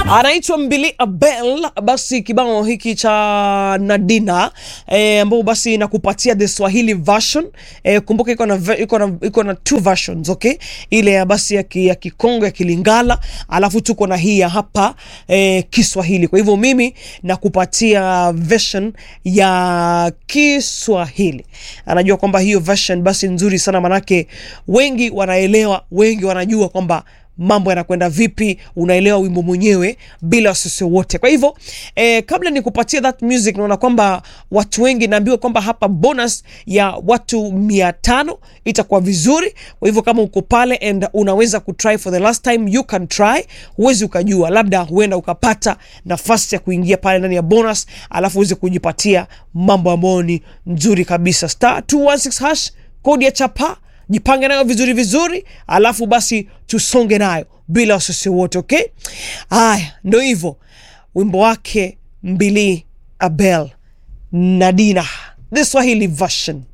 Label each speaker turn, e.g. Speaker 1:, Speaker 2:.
Speaker 1: anaitwa Mbili Abel. Basi kibao hiki cha Nadina eh, ambao basi nakupatia the Swahili version eh, kumbuka iko na ve- iko na iko na two versions okay, ile ya basi ya, ki, ya Kikongo ya Kilingala, alafu tuko na hii ya hapa eh, Kiswahili. Kwa hivyo mimi nakupatia version ya Kiswahili. Anajua kwamba hiyo version basi nzuri sana, manake wengi wanaelewa, wengi wanajua kwamba mambo yanakwenda vipi, unaelewa wimbo mwenyewe bila wasiwasi wote. Kwa hivyo eh, kabla nikupatia that music, naona kwamba watu wengi naambiwa kwamba hapa bonus ya watu mia tano itakuwa vizuri. Kwa hivyo kama uko pale and unaweza kutry for the last time, you can try. Huwezi ukajua, labda huenda ukapata nafasi ya kuingia pale ndani ya bonus, alafu uweze kujipatia mambo ambayo ni nzuri kabisa. Star 216 hash kodi ya chapa jipange nayo vizuri vizuri, alafu basi tusonge nayo bila wasiwasi wote. Okay, haya ndo hivyo, wimbo wake Mbili Abel Nadina, the Swahili version.